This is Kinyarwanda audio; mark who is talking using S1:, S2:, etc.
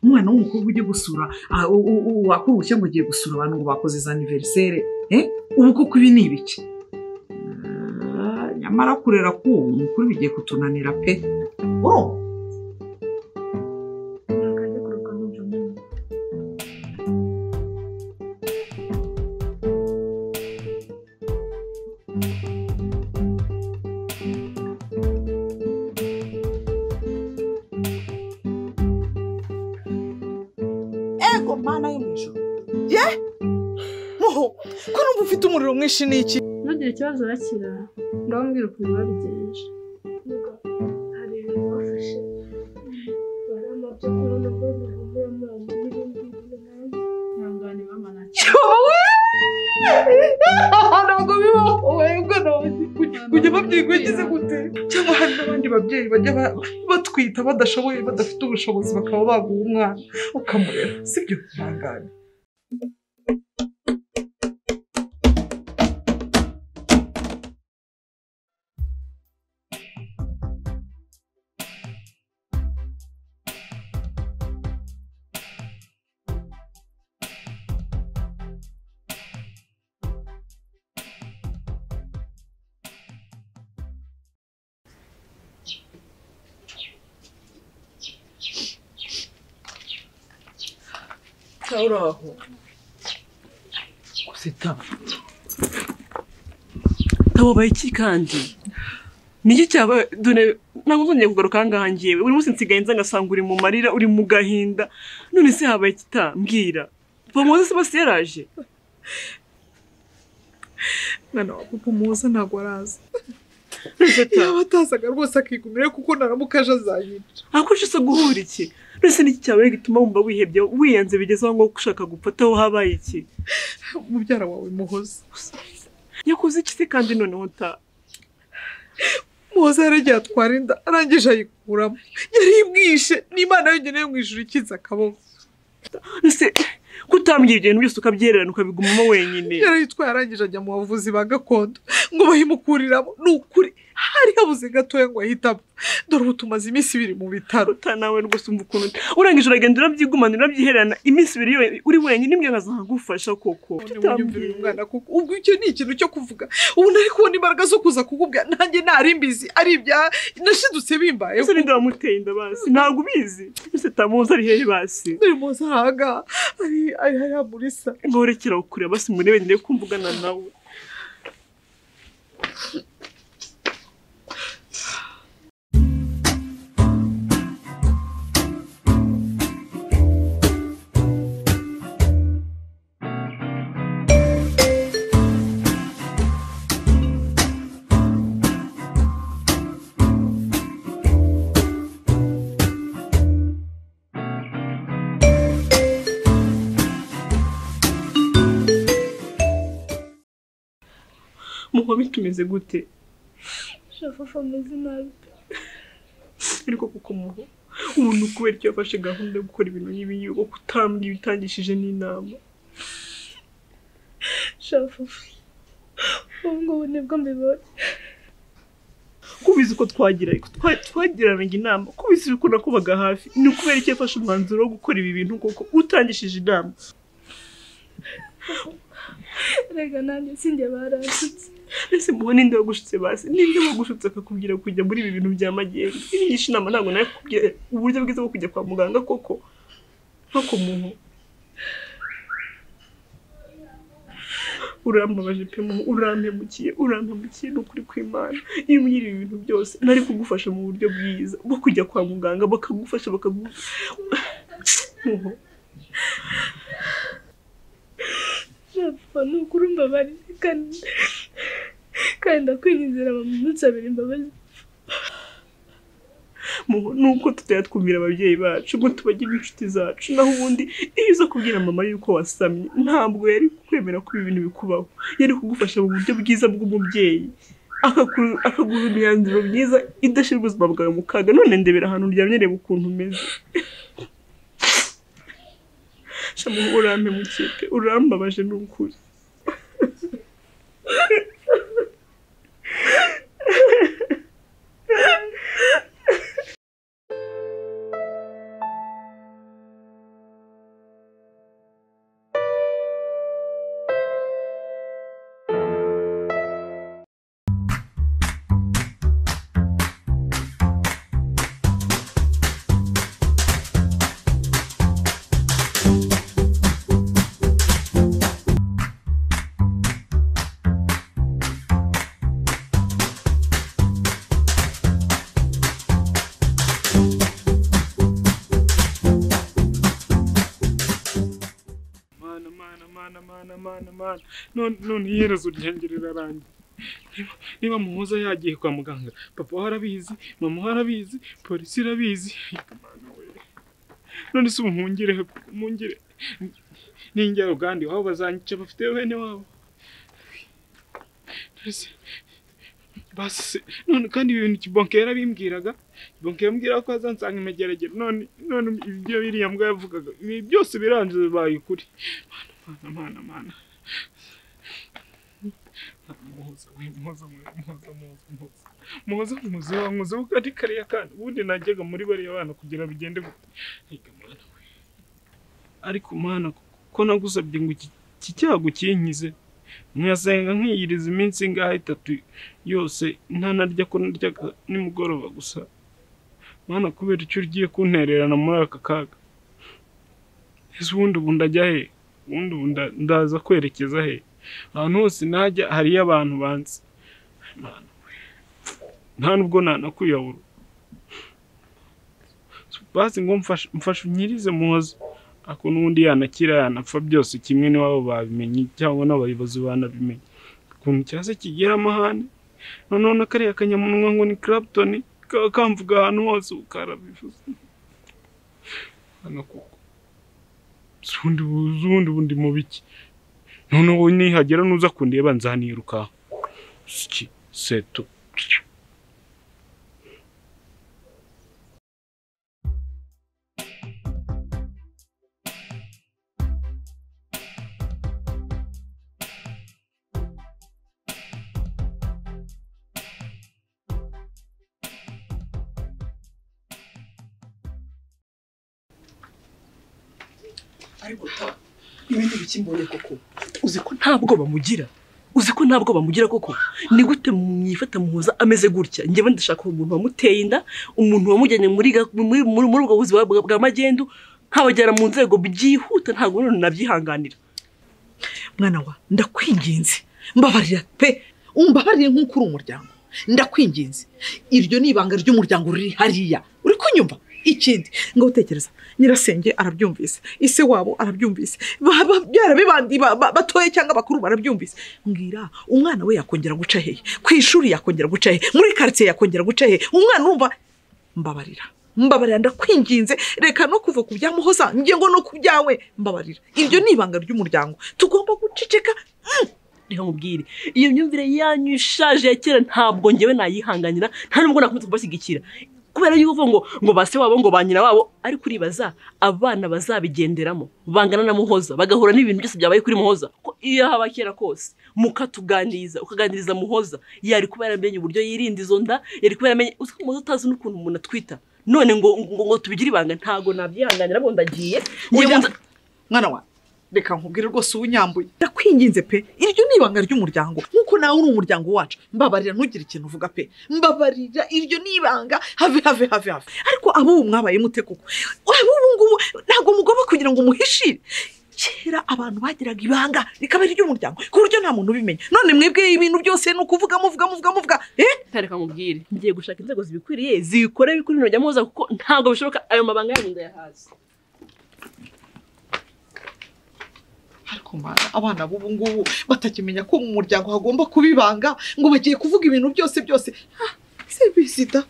S1: umwana w'umukobwa ujye gusura wakora ubushya ngo ugiye gusura abantu ngo bakoze za aniveriseri ubu koko ibi ni ibiki nyamara kurera k'ubu mukuru bigiye kutunanira pe
S2: ego mana yo mu ijoro ye muho ko numva ufite umuriro mwinshi ni iki
S3: ntugire ikibazo urakira ngaho mbwira ukuntu babigenje
S4: hari ibintu bafashe bari amabyo kuri nabwo bihumura amazi n'ibindi bintu nanjye
S3: ihangane mama ntacyo
S2: ntabwo bibaho webwe kujya babyigwigize gute cyangwa hari n'abandi babyeyi bajya ba- batwita badashoboye badafite ubushobozi bakaba baguha umwana ukamurera sibyo ihangane uraho
S5: gusa itaba tababaye iki kandi niki cyaba dore ntabwo nzongeye kugaruka aha ngaha ngewe buri munsi nsigaye nza ngasanga uri mu marira uri mu gahinda none se habaye ikita mbwira bamuze se bose yaraje
S2: mwana wa papa muza ntabwo araza yaba atazaga rwose akigumira kuko naramuka aje azayica
S5: akurusha se guhura iki none se niki cyaba gituma wumva wihebye wiyanze bigeze aho ngaho ushaka gupataho habaye iki
S2: mubyara wawe muhoza
S5: yakoze iki se kandi noneho ta
S2: muhoza yaragiye atwara inda arangije ayikuramo yaribwishe n'imana yonyine yo mu ijuru ikinze akaboko
S5: ese kutambwira ibyo bintu byose ukabyererana ukabigumamo wenyine
S2: yarayitwaye arangije ajya mu bavuzi ba gakondo ngo bayimukuriramo ni ukuri hari habuze gatoya ngo ahite apfa dore ubu tumaze iminsi ibiri mu bitaro
S5: uta nawe rwose umva ukuntu uta urangije uragenda urabyigumana urabyiherana iminsi ibiri yo- uri wenyine imbwa nkaza nkagufasha koko
S2: ntibuyumvire uyu mwana kuko ubwo icyo ni ikintu cyo kuvuga ubu nari kubona imbaraga zo kuza kukubwira nanjye ntari mbizi ari ibya nashidutse bimbayeho
S5: ese ninde wamuteye inda basi ntabwo ubizi ese tamuzi ari hehe basi
S2: dore muzi ahangaha ari ari hariya muri sa
S5: nkorekera kureba basi murebe ndebe ko mvugana nawe muba bitumeze gute
S4: shafafa ameze nabi pe
S5: ariko kuko muho ubu ni ukubera icyo yafashe gahunda yo gukora ibintu nk'ibi ngibi kuko utambwiye utangishije n'inama
S4: shafafa ubu ngubu nibwo mbibonye
S5: kubizi ko twagira twa- twagiranaga inama kubizi yuko nakubaga hafi ni ukubera icyo yafashe umwanzuro wo gukora ibi bintu kuko utangishije inama
S4: rega nanjye sinjye barasutse
S5: ese mubo ninde wagushutse basi ninde wagushutse akakubwira kujya muri ibi bintu bya magendu irigisha inama ntabwo nawe kubwira uburyo bwiza bwo kujya kwa muganga koko ntako muntu urambabaje pe muntu urampemukiye urampemukiye ni ukuri kw'imana iyo umbwira ibi bintu byose nari kugufasha mu buryo bwiza bwo kujya kwa muganga bakagufasha bakagu Muhu,
S4: shafafa ni ukuri umbabarire kandi kandi ndakwinginzira mu minsi abiri imbabazi
S5: muhu, ni uko tutajya twumvira ababyeyi bacu ngo tubagire inshuti zacu naho ubundi iyo uza kubwira mama yuko wasamye ntabwo yari kwemera ko ibi bintu bikubaho yari kugufasha mu buryo bwiza bw'umubyeyi akaku- akaguha imyanzuro myiza idashyira ubuzima bwawe mu kaga none ndebera ahantu uryamye reba ukuntu umeze shamu urampe mu kipe urambabaje ni ukuri mana mana none none iherezo ryanjye rirarangiye Niba- niba muhoza yagiye kwa muganga papa we arabizi mama we arabizi polisi irabizi Ariko mana we. none se ubu mpungire mpungire ninjya uganda iwabo bazanyica bafite bene wabo None se- basi se- none kandi ibi bintu kibonke yarabimbwiraga kibonke yambwira ko azansanga imegeragere none none ibyo biriya mbwa yavugaga ibi byose birangiza bibaye ukuri mana mana mana mana muhoza we muhoza we muhoza muhoza muhoza muhoza muhoza wa muhoza we kandi kariya kandi ubundi najyaga muri bariya bana kugira bigende gute Ega mana we ariko mana ko nagusabye ngo iki iki cyago kinkize nkasenga nkiyiriza iminsi ingahe itatu yose ntanarya ko narya nimugoroba gusa mana kubera icyo ugiye kuntererana muri aka kaga ese ubundi ubu ndajya he ubundi ubu nda- ndaza kwerekeza he ahantu hose najya hariyo abantu banzi Mana we. nta nubwo nanakuyabura basi ngo mfashe mfashe unyirize muhoza ako n'ubundi yanakira yanapfa byose kimwe n'iwabo babimenye cyangwa n'abayobozi banabimenye ukuntu cyase kigira amahane noneho na kariya kanyamunwa ngo ni Clapton kaba kamvuga ahantu hose ukarabivuze hano kuko zundi zundi bundi mu biki noneho nihagera nuza kundeba nzaniruka iki seto
S6: ariko ta ibindi bikimbonye koko uzi ko nta bwoba mugira uzi ko nta bwoba mugira koko ni gute mwifata muhoza ameze gutya njyewe ndashaka umuntu wamuteye inda umuntu wamujyanye muri ga- muri muri- muri ubwo buzima bwa bwa magendu nkabajyana mu nzego byihuta ntabwo none nabyihanganira
S2: mwana wa ndakwinginze mbabarira pe umbabarire nk'uko uri umuryango ndakwinginze iryo ni ibanga ry'umuryango riri hariya uri kunyumva ikindi ngo utekereza nyirasenge arabyumvise ise wabo arabyumvise ba- ba- byaraba bandi ba- ba- batoya cyangwa bakuru barabyumvise mbwira umwana we yakongera guca hehe ku ishuri yakongera guca hehe muri karitsiye yakongera guca hehe umwana urumva mbabarira mbabarira ndakwinginze reka no kuva ku byamuhoza njye ngo no ku byawe mbabarira iryo ni ibanga ry'umuryango tugomba guceceka
S6: reka nkubwire iyo myumvire yanyu ishaje ya kera ntabwo njyewe nayihanganira nta nubwo nakomeza kubashyigikira kubera yuko uvuga ngo ngo ba se wabo ngo ba nyina wabo ariko uribaza abana bazabigenderamo bangana na muhoza bagahura n'ibintu byose byabaye kuri muhoza ko iyo haba kera kose mukatuganiriza ukaganiriza muhoza yari kuba yaramenye uburyo yirinda izo nda yari kuba yaramenye uzi ko muhoza utazi n'ukuntu umuntu atwita none ngo ngo, ngo tubigire ibanga ntabwo nabyihanganira ngo ndagiye Ngiye
S2: Oya,
S6: ngo nza-
S2: mwana wa reka nkubwire rwose ubunyambuye ndakwinginze pe iryo ni ibanga ry'umuryango nk'uko nawe uri umuryango wacu mbabarira ntugire ikintu uvuga pe mbabarira iryo ni ibanga have have have have ariko ab'ubu mwabaye mute koko ab'ubu ngubu ntabwo mugomba kugira ngo muhishire kera abantu bagiraga ibanga rikaba ari iry'umuryango ku buryo nta muntu ubimenya none mwebwe ibintu byose ni ukuvuga muvuga muvuga muvuga eh
S6: reka nkubwire ngiye gushaka inzego zibikwiriye zikore kuri ino jya muhoza kuko ntabwo bishoboka ayo mabanga yanyu ndayahazi
S2: ariko mana abana b'ubu ngubu batakimenya ko mu muryango hagomba kuba ibanga ngo bagiye kuvuga ibintu byose byose Ah, ese bizida